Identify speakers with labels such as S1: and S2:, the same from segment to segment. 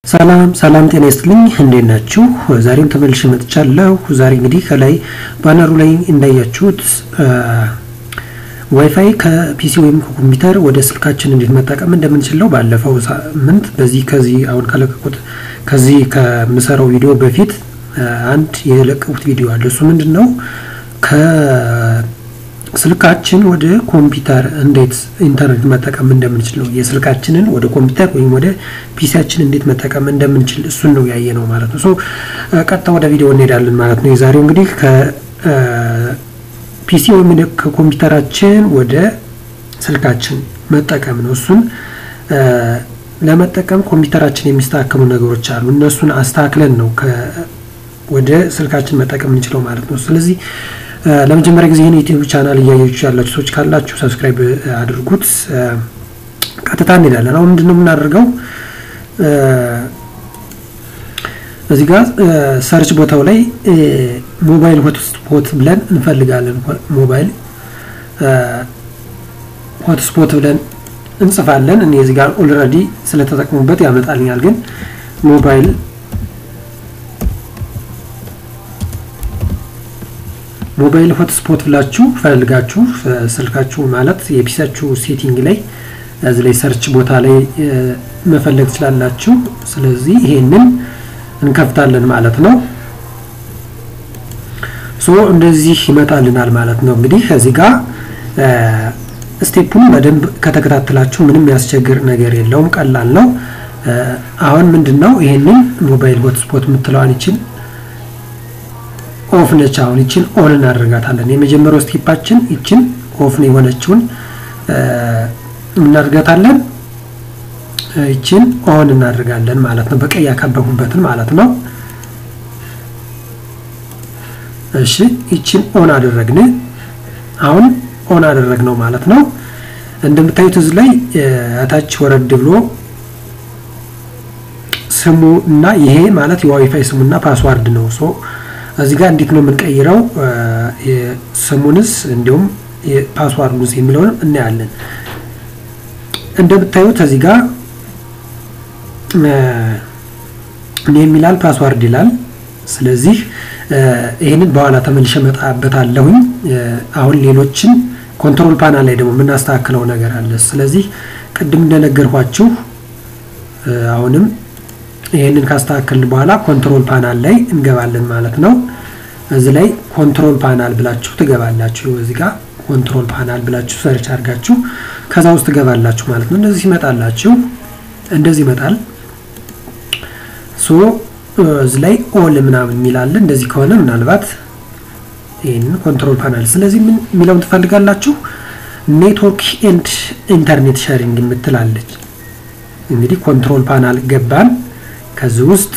S1: ሰላም ሰላም ጤና ይስጥልኝ እንዴት ናችሁ? ዛሬም ተመልሼ መጥቻለሁ። ዛሬ እንግዲህ ከላይ ባነሩ ላይ እንዳያችሁት ዋይፋይ ከፒሲ ወይም ከኮምፒውተር ወደ ስልካችን እንዴት መጠቀም እንደምንችለው ባለፈው ሳምንት በዚህ ከዚህ አሁን ከለቀቁት ከዚህ ከምሰራው ቪዲዮ በፊት አንድ የለቀቁት ቪዲዮ አለ። እሱ ምንድን ነው ከስልካችን ወደ ኮምፒውተር እንዴት ኢንተርኔት መጠቀም እንደምንችል ነው። የስልካችንን ወደ ኮምፒውተር ወይም ወደ ፒሲያችን እንዴት መጠቀም እንደምንችል እሱን ነው ያየ ነው ማለት ነው። ሶ ቀጥታ ወደ ቪዲዮ እንሄዳለን ማለት ነው። የዛሬው እንግዲህ ከፒሲ ወይም ከኮምፒውተራችን ወደ ስልካችን መጠቀም ነው። እሱን ለመጠቀም ኮምፒውተራችን የሚስተካከሉ ነገሮች አሉ። እነሱን አስተካክለን ነው ወደ ስልካችን መጠቀም የምንችለው ማለት ነው። ስለዚህ ለመጀመሪያ ጊዜ ይህን ዩቲዩብ ቻናል እያያችሁ ያላችሁ ሰዎች ካላችሁ ሰብስክራይብ አድርጉት። ቀጥታ እንሄዳለን። አሁን ምንድን ነው የምናደርገው? እዚህ ጋር ሰርች ቦታው ላይ ሞባይል ሆትስፖት ብለን እንፈልጋለን። ሞባይል ሆትስፖት ብለን እንጽፋለን። እኔ እዚህ ጋር ኦልሬዲ ስለተጠቅሙበት ያመጣልኛል። ግን ሞባይል ሞባይል ሆትስፖት ብላችሁ ፈልጋችሁ ስልካችሁ ማለት የፒሳችሁ ሴቲንግ ላይ እዚህ ላይ ሰርች ቦታ ላይ መፈለግ ትችላላችሁ። ስለዚህ ይሄንን እንከፍታለን ማለት ነው። ሶ እንደዚህ ይመጣልናል ማለት ነው። እንግዲህ ከዚህ ጋር ስቴፑን በደንብ ከተከታተላችሁ ምንም ያስቸግር ነገር የለውም፣ ቀላል ነው። አሁን ምንድን ነው ይሄንን ሞባይል ሆትስፖት የምትለዋን ይችን ኦፍ ነች። አሁን ይችን ኦን እናደርጋታለን። የመጀመሪያው ስቴፓችን ይችን ኦፍ ነው የሆነችውን እናደርጋታለን። ይችን ኦን እናደርጋለን ማለት ነው። በቀይ ያከበቡበትን ማለት ነው። እሺ ይችን ኦን አደረግን። አሁን ኦን አደረግነው ማለት ነው። እንደምታዩት እዚህ ላይ እታች ወረድ ብሎ ስሙ እና ይሄ ማለት የዋይፋይ ስሙና ፓስዋርድ ነው። ሶ እዚህ ጋር እንዴት ነው የምንቀይረው? ስሙንስ እንዲሁም ፓስዋርዱንስ የሚለውንም እናያለን። እንደምታዩት እዚህ ጋር ኔም ይላል፣ ፓስዋርድ ይላል። ስለዚህ ይህንን በኋላ ተመልሼ እመጣበታለሁኝ። አሁን ሌሎችን ኮንትሮል ፓናል ላይ ደግሞ የምናስተካክለው ነገር አለ። ስለዚህ ቅድም እንደነገርኳችሁ አሁንም ይህንን ካስተካከልን በኋላ ኮንትሮል ፓናል ላይ እንገባለን ማለት ነው። እዚህ ላይ ኮንትሮል ፓናል ብላችሁ ትገባላችሁ። እዚህ ጋር ኮንትሮል ፓናል ብላችሁ ሰርች አድርጋችሁ ከዛ ውስጥ ትገባላችሁ ማለት ነው። እንደዚህ ይመጣላችሁ፣ እንደዚህ ይመጣል። ሶ እዚህ ላይ ኦል ምናምን የሚላለ እንደዚህ ከሆነ ምናልባት ይህንን ኮንትሮል ፓናል ስለዚህ ምን የሚለውን ትፈልጋላችሁ? ኔትወርክ ኤንድ ኢንተርኔት ሸሪንግ የምትላለች እንግዲህ ኮንትሮል ፓናል ገባን። ከዚህ ውስጥ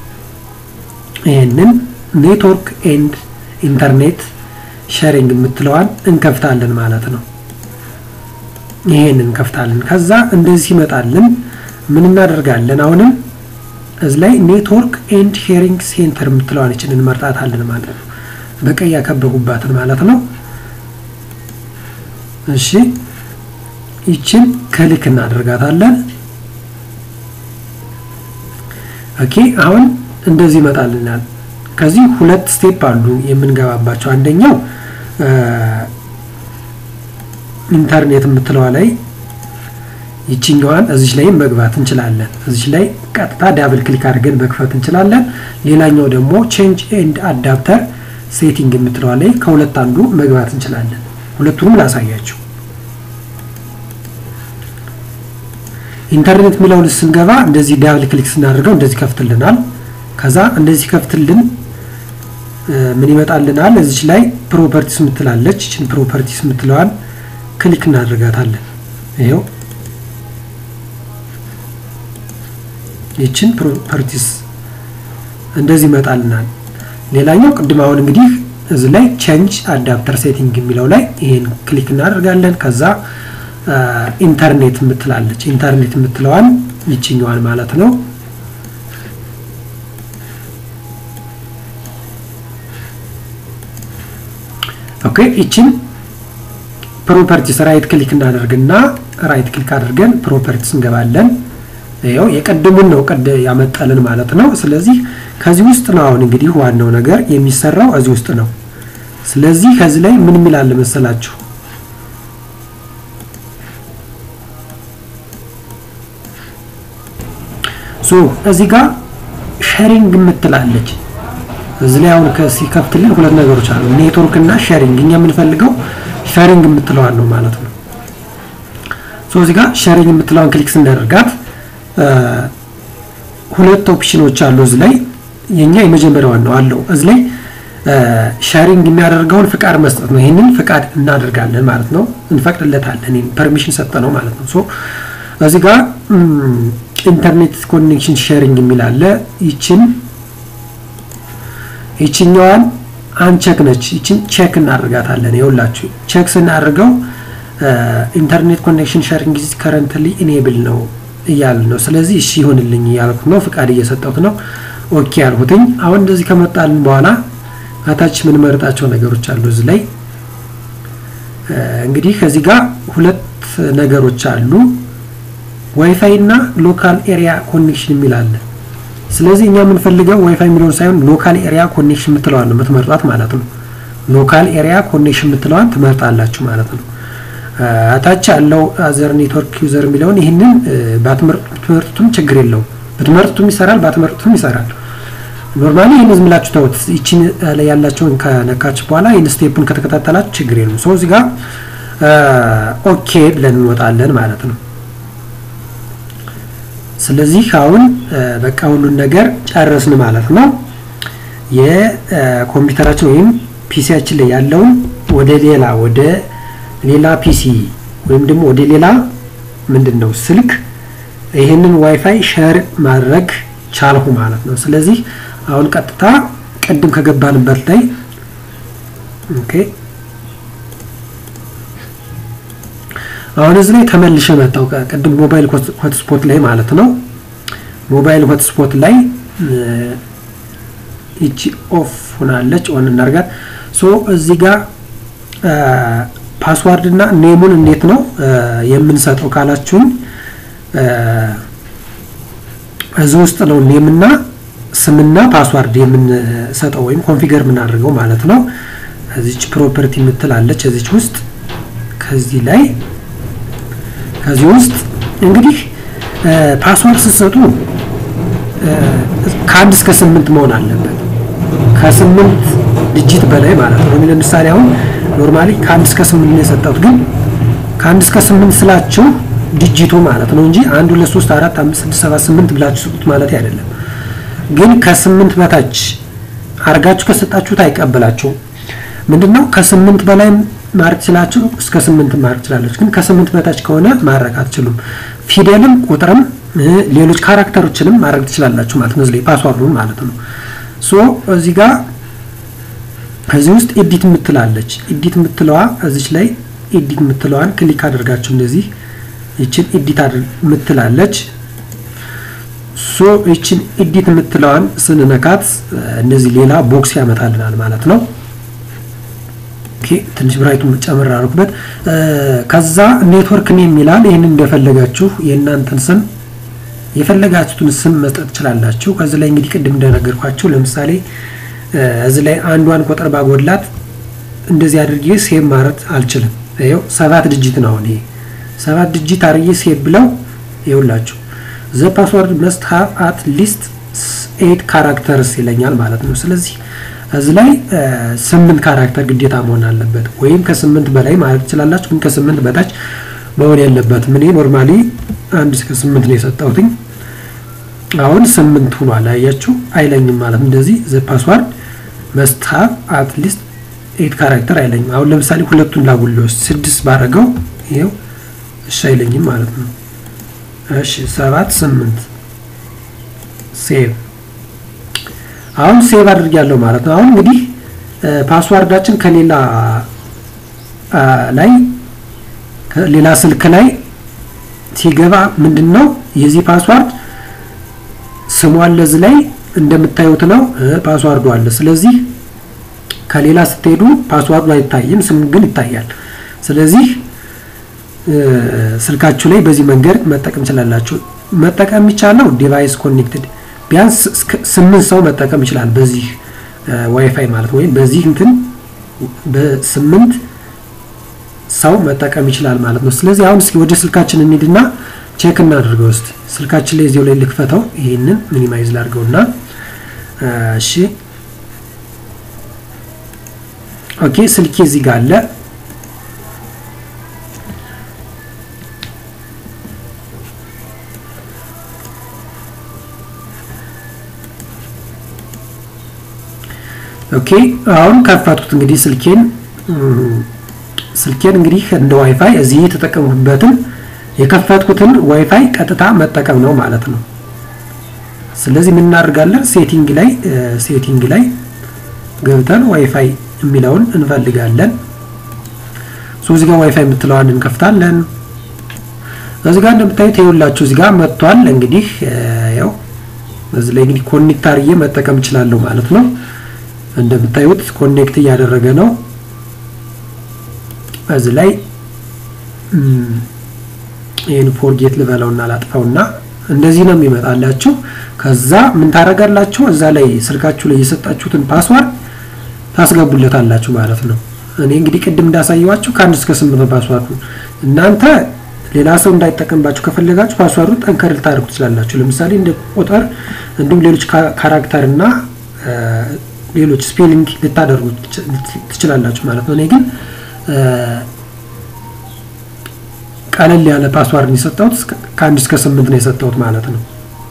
S1: ይህንን ኔትወርክ ኤንድ ኢንተርኔት ሸሪንግ የምትለዋን እንከፍታለን ማለት ነው። ይሄንን እንከፍታለን። ከዛ እንደዚህ ይመጣልን ምን እናደርጋለን? አሁንም እዚህ ላይ ኔትወርክ ኤንድ ሼሪንግ ሴንተር የምትለዋን ይችን እንመርጣታለን ማለት ነው። በቀይ ያከበቡባትን ማለት ነው። እሺ ይችን ክሊክ እናደርጋታለን። ኦኬ አሁን እንደዚህ ይመጣልናል። ከዚህ ሁለት ስቴፕ አሉ የምንገባባቸው። አንደኛው ኢንተርኔት የምትለዋ ላይ ይችኛዋን እዚች ላይ መግባት እንችላለን። እዚች ላይ ቀጥታ ዳብል ክሊክ አድርገን መክፈት እንችላለን። ሌላኛው ደግሞ ቼንጅ ኤንድ አዳፕተር ሴቲንግ የምትለዋ ላይ ከሁለት አንዱ መግባት እንችላለን። ሁለቱንም ላሳያችሁ። ኢንተርኔት የሚለውን ስንገባ እንደዚህ ዳብል ክሊክ ስናደርገው እንደዚህ ከፍትልናል። ከዛ እንደዚህ ከፍትልን ምን ይመጣልናል? እዚች ላይ ፕሮፐርቲስ የምትላለች ይችን ፕሮፐርቲስ የምትለዋን ክሊክ እናደርጋታለን። ይሄው ይችን ፕሮፐርቲስ እንደዚህ ይመጣልናል። ሌላኛው ቅድም አሁን እንግዲህ እዚህ ላይ ቼንጅ አዳፕተር ሴቲንግ የሚለው ላይ ይሄን ክሊክ እናደርጋለን። ከዛ ኢንተርኔት የምትላለች ኢንተርኔት የምትለዋን ይችኛዋን ማለት ነው። ኦኬ ይችን ፕሮፐርቲስ ራይት ክሊክ እናደርግና ራይት ክሊክ አድርገን ፕሮፐርቲስ እንገባለን። ይኸው የቀድሙን ነው ቀድ ያመጣልን ማለት ነው። ስለዚህ ከዚህ ውስጥ ነው አሁን እንግዲህ ዋናው ነገር የሚሰራው እዚህ ውስጥ ነው። ስለዚህ ከዚህ ላይ ምን የሚላል መሰላችሁ? ሶ እዚህ ጋር ሼሪንግ የምትላለች እዚህ ላይ አሁን ሲከፍትልን ሁለት ነገሮች አሉ፣ ኔትወርክ እና ሼሪንግ። እኛ የምንፈልገው ሼሪንግ የምትለዋን ነው ማለት ነው። ሶ እዚህ ጋር ሼሪንግ የምትለዋን ክሊክ ስናደርጋት ሁለት ኦፕሽኖች አሉ እዚህ ላይ የኛ የመጀመሪያዋን ነው አለው እዚህ ላይ ሼሪንግ የሚያደርገውን ፍቃድ መስጠት ነው። ይህንን ፍቃድ እናደርጋለን ማለት ነው፣ እንፈቅድለታለን። ፐርሚሽን ሰጠ ነው ማለት ነው። ሶ እዚህ ጋር ኢንተርኔት ኮኔክሽን ሼሪንግ የሚል አለ። ይችን ይችኛዋን አንቸክ ነች። ይችን ቼክ እናደርጋታለን። ይኸውላችሁ ቼክ ስናደርገው ኢንተርኔት ኮኔክሽን ሼሪንግ ኢዝ ከረንትሊ ኢኔብል ነው እያልን ነው። ስለዚህ እሺ ይሆንልኝ እያልኩት ነው፣ ፍቃድ እየሰጠሁት ነው። ኦኬ ያልኩትኝ። አሁን እንደዚህ ከመጣልን በኋላ አታች የምንመርጣቸው ነገሮች አሉ። እዚህ ላይ እንግዲህ ከዚህ ጋር ሁለት ነገሮች አሉ፣ ዋይፋይ እና ሎካል ኤሪያ ኮኔክሽን የሚል አለ። ስለዚህ እኛ የምንፈልገው ዋይፋይ የሚለውን ሳይሆን ሎካል ኤሪያ ኮኔክሽን የምትለዋን ነው የምትመርጧት ማለት ነው። ሎካል ኤሪያ ኮኔክሽን የምትለዋን ትመርጣላችሁ ማለት ነው። አታች ያለው አዘር ኔትወርክ ዩዘር የሚለውን ይህንን ባትመርጡትም ችግር የለውም። ብትመርጡትም ይሰራል፣ ባትመርጡትም ይሰራል። ኖርማሊ ይህን ዝም ብላችሁ ተውት። ይችን ላይ ያላቸውን ከነካችሁ በኋላ ይህን ስቴፑን ከተከታተላችሁ ችግር የለም። ሰው እዚህ ጋር ኦኬ ብለን እንወጣለን ማለት ነው። ስለዚህ አሁን በቃ ሁሉን ነገር ጨረስን ማለት ነው። የኮምፒውተራችን ወይም ፒሲያችን ላይ ያለውን ወደ ሌላ ወደ ሌላ ፒሲ ወይም ደግሞ ወደ ሌላ ምንድን ነው ስልክ ይህንን ዋይፋይ ሸር ማድረግ ቻልሁ ማለት ነው። ስለዚህ አሁን ቀጥታ ቅድም ከገባንበት ላይ ኦኬ፣ አሁን እዚህ ላይ ተመልሼ መጣሁ። ቅድም ሞባይል ሆትስፖት ላይ ማለት ነው። ሞባይል ሆትስፖት ላይ ይቺ ኦፍ ሆናለች። ኦን እናርጋት። ሶ እዚህ ጋር ፓስዋርድ እና ኔሙን እንዴት ነው የምንሰጠው ካላችሁኝ እዚህ ውስጥ ነው ኔምና ስምና ፓስዋርድ የምንሰጠው ወይም ኮንፊገር የምናደርገው ማለት ነው። እዚች ፕሮፐርቲ የምትላለች እዚች ውስጥ ከዚህ ላይ ከዚህ ውስጥ እንግዲህ ፓስዋርድ ስትሰጡ ከአንድ እስከ ስምንት መሆን አለበት። ከስምንት ዲጂት በላይ ማለት ነው። ለምሳሌ አሁን ኖርማሊ ከአንድ እስከ ስምንት ነው የሰጠሁት፣ ግን ከአንድ እስከ ስምንት ስላችሁ ዲጂቱ ማለት ነው እንጂ አንድ ሁለት ሶስት አራት አምስት ስድስት ሰባት ስምንት ብላችሁ ስጡት ማለት አይደለም። ግን ከስምንት በታች አርጋችሁ ከሰጣችሁት አይቀበላችሁም። ምንድነው ከስምንት በላይ ማድረግ ትችላችሁ፣ እስከ ስምንት ማድረግ ትችላለች። ግን ከስምንት በታች ከሆነ ማድረግ አትችሉም። ፊደልም ቁጥርም ሌሎች ካራክተሮችንም ማድረግ ትችላላችሁ ማለት ነው። እዚህ ላይ ፓስዋርዱን ማለት ነው። ሶ እዚህ ጋር ከዚህ ውስጥ ኤዲት የምትላለች ኤዲት የምትለዋ እዚች ላይ ኤዲት የምትለዋን ክሊክ አድርጋችሁ እንደዚህ ይችን ኤዲት የምትላለች ሶ ይችን ኤዲት የምትለዋን ስንነካት እነዚህ ሌላ ቦክስ ያመጣልናል ማለት ነው። ኦኬ ትንሽ ብራይቱን ጨምር አድርጉበት። ከዛ ኔትወርክ ኔም የሚላል ይህንን እንደፈለጋችሁ የእናንተን ስም የፈለጋችሁትን ስም መስጠት ትችላላችሁ። ከዚህ ላይ እንግዲህ ቅድም እንደነገርኳችሁ ለምሳሌ እዚህ ላይ አንዷን ቁጥር ባጎድላት እንደዚህ አድርጌ ሴቭ ማለት አልችልም። ይኸው ሰባት ድጅት ነው አሁን ይሄ ሰባት ድጅት አርዬ ሴቭ ብለው ይኸውላችሁ ዘ ፓስወርድ መስት ሃቭ አት ሊስት ኤት ካራክተርስ ይለኛል ማለት ነው። ስለዚህ እዚህ ላይ ስምንት ካራክተር ግዴታ መሆን አለበት፣ ወይም ከስምንት በላይ ማለት ትችላላችሁ። ግን ከስምንት በታች መሆን የለበትም። እኔ ኖርማሊ አንድ እስከ ስምንት ነው የሰጠሁትኝ። አሁን ስምንት ሆኗል። አያችሁ አይለኝም ማለት እንደዚህ ዘ ፓስዋርድ መስት ሃቭ አት ሊስት ኤት ካራክተር አይለኝም። አሁን ለምሳሌ ሁለቱን ላጉልስ ስድስት ባረገው ይኸው እሺ አይለኝም ማለት ነው። እሺ ሰባት ስምንት ሴቭ አሁን ሴቭ አድርጊያለሁ ማለት ነው። አሁን እንግዲህ ፓስዋርዳችን ከሌላ ላይ ሌላ ስልክ ላይ ሲገባ ምንድን ነው የዚህ ፓስዋርድ ስሙ አለ እዚህ ላይ እንደምታዩት ነው ፓስዋርዱ አለ። ስለዚህ ከሌላ ስትሄዱ ፓስዋርዱ አይታይም፣ ስሙ ግን ይታያል። ስለዚህ ስልካችሁ ላይ በዚህ መንገድ መጠቀም ትችላላችሁ። መጠቀም የሚቻለው ዲቫይስ ኮኔክትድ ቢያንስ ስምንት ሰው መጠቀም ይችላል በዚህ ዋይፋይ ማለት ወይም በዚህ እንትን በስምንት ሰው መጠቀም ይችላል ማለት ነው። ስለዚህ አሁን እስኪ ወደ ስልካችን እንሂድና ቼክ እናድርገው። እስቲ ስልካችን ላይ እዚያው ላይ ልክፈተው። ይህንን ሚኒማይዝ ላድርገውና እሺ፣ ኦኬ ስልኬ እዚህ ጋር አለ። ኦኬ አሁን ከፈትኩት እንግዲህ ስልኬን ስልኬን እንግዲህ እንደ ዋይፋይ እዚህ የተጠቀምኩበትን የከፈትኩትን ዋይፋይ ቀጥታ መጠቀም ነው ማለት ነው። ስለዚህ ምን እናደርጋለን? ሴቲንግ ላይ ሴቲንግ ላይ ገብተን ዋይፋይ የሚለውን እንፈልጋለን። ሶ እዚህ ጋር ዋይፋይ የምትለዋን እንከፍታለን። እዚህ ጋር እንደምታዩት ይኸውላችሁ እዚህ ጋር መጥቷል። እንግዲህ ያው እዚህ ላይ እንግዲህ ኮኔክት አድርጌ መጠቀም እችላለሁ ማለት ነው። እንደምታዩት ኮኔክት እያደረገ ነው። እዚህ ላይ ይህን ፎርጌት ልበለውና ላጥፋውና እንደዚህ ነው የሚመጣላችሁ። ከዛ ምን ታደርጋላችሁ? እዛ ላይ ስልካችሁ ላይ የሰጣችሁትን ፓስዋርድ ታስገቡለታላችሁ ማለት ነው። እኔ እንግዲህ ቅድም እንዳሳየዋችሁ ከአንድ እስከ ስምንት ነው ፓስዋርዱ። እናንተ ሌላ ሰው እንዳይጠቀምባችሁ ከፈለጋችሁ ፓስዋርዱ ጠንከር ልታደርጉ ትችላላችሁ። ለምሳሌ እንደ ቁጥር እንዲሁም ሌሎች ካራክተር እና ሌሎች ስፔሊንግ ልታደርጉ ትችላላችሁ ማለት ነው። እኔ ግን ቀለል ያለ ፓስዋርድ ነው የሰጠሁት። ከአንድ እስከ ስምንት ነው የሰጠሁት ማለት ነው።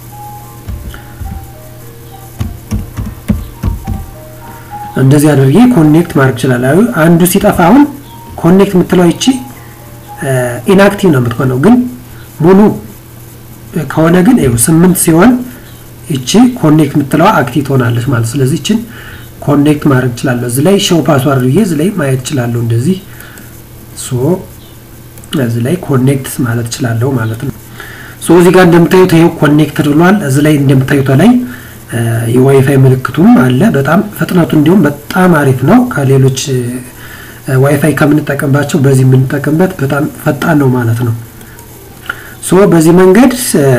S1: እንደዚህ አድርጌ ኮኔክት ማድረግ ይችላል። አንዱ ሲጠፋ አሁን ኮኔክት የምትለው ይቺ ኢንአክቲቭ ነው የምትሆነው፣ ግን ሙሉ ከሆነ ግን ይኸው ስምንት ሲሆን ይቺ ኮኔክት የምትለዋ አክቲቭ ትሆናለች ማለት ስለዚህ ይችን ኮኔክት ማድረግ እችላለሁ። እዚህ ላይ ሾው ፓስዋርድ ብዬ እዚህ ላይ ማየት እችላለሁ። እንደዚህ ሶ እዚህ ላይ ኮኔክት ማለት እችላለሁ ማለት ነው። ሶ እዚህ ጋር እንደምታዩት ይሄው ኮኔክትድ ብሏል። እዚህ ላይ እንደምታዩት ላይ የዋይፋይ ምልክቱም አለ። በጣም ፍጥነቱ እንዲሁም በጣም አሪፍ ነው። ከሌሎች ዋይፋይ ከምንጠቀምባቸው በዚህ የምንጠቀምበት በጣም ፈጣን ነው ማለት ነው። ሶ በዚህ መንገድ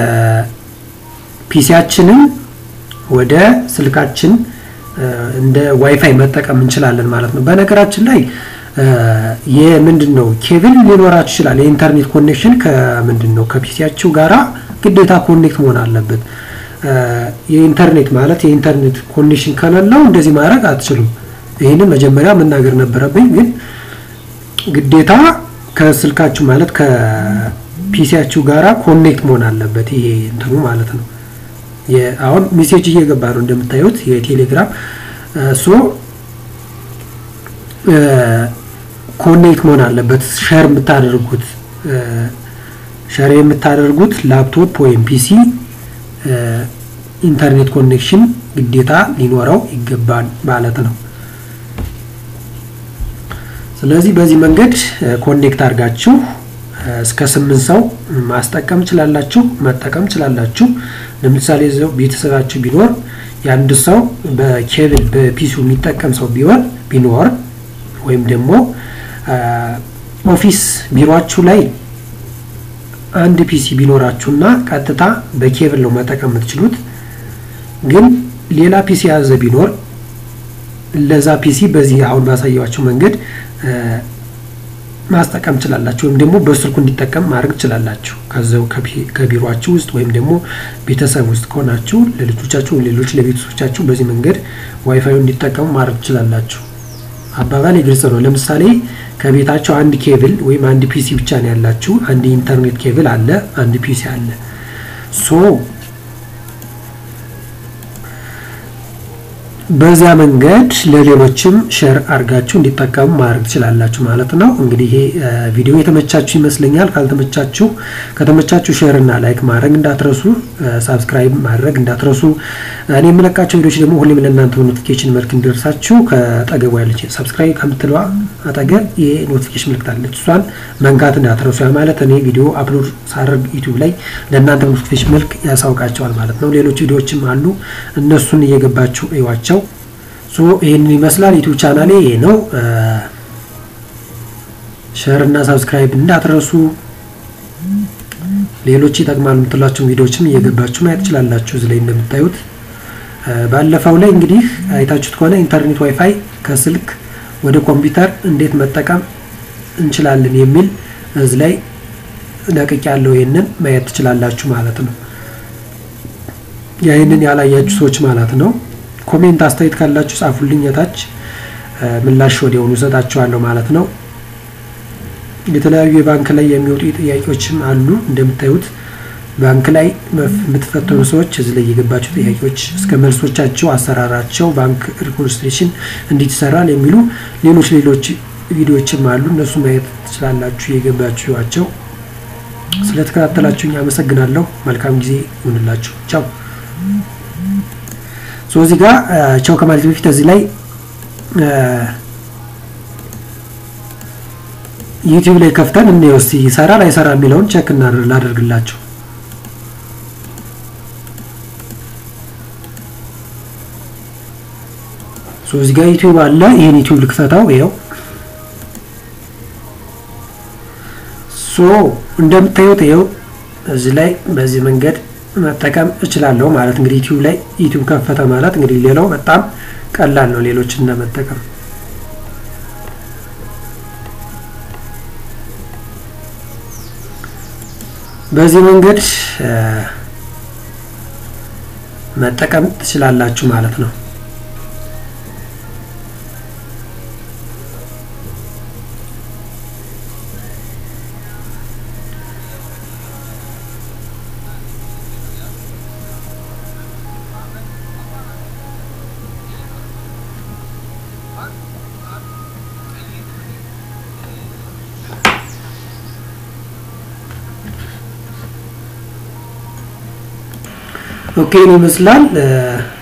S1: ፒሲያችንን ወደ ስልካችን እንደ ዋይፋይ መጠቀም እንችላለን ማለት ነው። በነገራችን ላይ የምንድን ነው ኬብል ሊኖራችሁ ይችላል። የኢንተርኔት ኮኔክሽን ከምንድን ነው ከፒሲያችሁ ጋራ ግዴታ ኮኔክት መሆን አለበት። የኢንተርኔት ማለት የኢንተርኔት ኮኔክሽን ከሌለው እንደዚህ ማድረግ አትችሉም። ይህንን መጀመሪያ መናገር ነበረብኝ፣ ግን ግዴታ ከስልካችሁ ማለት ከፒሲያችሁ ጋራ ኮኔክት መሆን አለበት። ይሄ እንትኑ ማለት ነው። አሁን ሜሴጅ እየገባ ነው እንደምታዩት የቴሌግራም ሶ ኮኔክት መሆን አለበት። ሸር የምታደርጉት ሸር የምታደርጉት ላፕቶፕ ወይም ፒሲ ኢንተርኔት ኮኔክሽን ግዴታ ሊኖረው ይገባል ማለት ነው። ስለዚህ በዚህ መንገድ ኮኔክት አድርጋችሁ እስከ ስምንት ሰው ማስጠቀም ችላላችሁ፣ መጠቀም ችላላችሁ። ለምሳሌ እዚያው ቤተሰባችሁ ቢኖር የአንድ ሰው በኬብል በፒሲው የሚጠቀም ሰው ቢሆን ቢኖር ወይም ደግሞ ኦፊስ ቢሮችሁ ላይ አንድ ፒሲ ቢኖራችሁና ቀጥታ በኬብል ነው መጠቀም የምትችሉት። ግን ሌላ ፒሲ የያዘ ቢኖር ለዛ ፒሲ በዚህ አሁን ባሳየዋቸው መንገድ ማስጠቀም ትችላላችሁ፣ ወይም ደግሞ በስልኩ እንዲጠቀም ማድረግ ትችላላችሁ። ከዛው ከቢሮችሁ ውስጥ ወይም ደግሞ ቤተሰብ ውስጥ ከሆናችሁ ለልጆቻችሁ፣ ሌሎች ለቤተሰቦቻችሁ በዚህ መንገድ ዋይፋዩ እንዲጠቀሙ ማድረግ ትችላላችሁ። አባባል የግልጽ ነው። ለምሳሌ ከቤታቸው አንድ ኬብል ወይም አንድ ፒሲ ብቻ ነው ያላችሁ። አንድ ኢንተርኔት ኬብል አለ፣ አንድ ፒሲ አለ። ሶ በዚያ መንገድ ለሌሎችም ሼር አድርጋችሁ እንዲጠቀሙ ማድረግ ትችላላችሁ ማለት ነው። እንግዲህ ይሄ ቪዲዮ የተመቻችሁ ይመስለኛል። ካልተመቻችሁ ከተመቻችሁ ሼር እና ላይክ ማድረግ እንዳትረሱ፣ ሳብስክራይብ ማድረግ እንዳትረሱ። እኔ የምለቃቸው ቪዲዮች ደግሞ ሁሌም ለእናንተ በኖቲፊኬሽን መልክ እንዲደርሳችሁ ከጠገቡ ያለች ሳብስክራይብ ከምትለዋ አጠገብ የኖቲፊኬሽን ምልክት አለች፣ እሷን መንካት እንዳትረሱ። ያ ማለት እኔ ቪዲዮ አፕሎድ ሳደርግ ዩቲዩብ ላይ ለእናንተ በኖቲፊኬሽን መልክ ያሳውቃቸዋል ማለት ነው። ሌሎች ቪዲዮዎችም አሉ፣ እነሱን እየገባችሁ እዩዋቸው። ሶ ይህንን ይመስላል ዩቲዩብ ቻናሌ ይሄ ነው። ሸር እና ሳብስክራይብ እንዳትረሱ። ሌሎች ይጠቅማሉ የምትሏቸው ቪዲዮዎችም እየገባችሁ ማየት ትችላላችሁ። እዚህ ላይ እንደምታዩት ባለፈው ላይ እንግዲህ አይታችሁት ከሆነ ኢንተርኔት ዋይፋይ ከስልክ ወደ ኮምፒውተር እንዴት መጠቀም እንችላለን የሚል እዚህ ላይ ለቅቅ ያለው ይህንን ማየት ትችላላችሁ ማለት ነው። ይህንን ያላያችሁ ሰዎች ማለት ነው ኮሜንት አስተያየት ካላችሁ ጻፉልኝ፣ የታች ምላሽ ወዲያውኑ እሰጣችኋለሁ ማለት ነው። የተለያዩ የባንክ ላይ የሚወጡ ጥያቄዎችም አሉ። እንደምታዩት ባንክ ላይ የምትፈተኑ ሰዎች እዚህ ላይ የገባቸው ጥያቄዎች እስከ መልሶቻቸው፣ አሰራራቸው፣ ባንክ ሪኮንስትሬሽን እንዴት ይሰራል የሚሉ ሌሎች ሌሎች ቪዲዮዎችም አሉ። እነሱ ማየት ትችላላችሁ የገባችኋቸው። ስለተከታተላችሁኝ አመሰግናለሁ። መልካም ጊዜ ይሁንላችሁ። ቻው። ሶ እዚህ ጋር ቻው ከማለት በፊት እዚህ ላይ ዩቲዩብ ላይ ከፍተን እንየው እስቲ ይሰራል አይሰራ የሚለውን ቼክ ላደርግላቸው። ሶ እዚህ ጋር ዩቲዩብ አለ። ይሄን ዩቲዩብ ልክፈታው። ይኸው ሶ እንደምታዩት ይኸው እዚህ ላይ በዚህ መንገድ መጠቀም እችላለሁ ማለት እንግዲህ ዩቲዩብ ላይ ዩቲዩብ ከፈተ ማለት እንግዲህ ሌላው በጣም ቀላል ነው ሌሎችን ለመጠቀም በዚህ መንገድ መጠቀም ትችላላችሁ ማለት ነው። ኦኬ ይመስላል።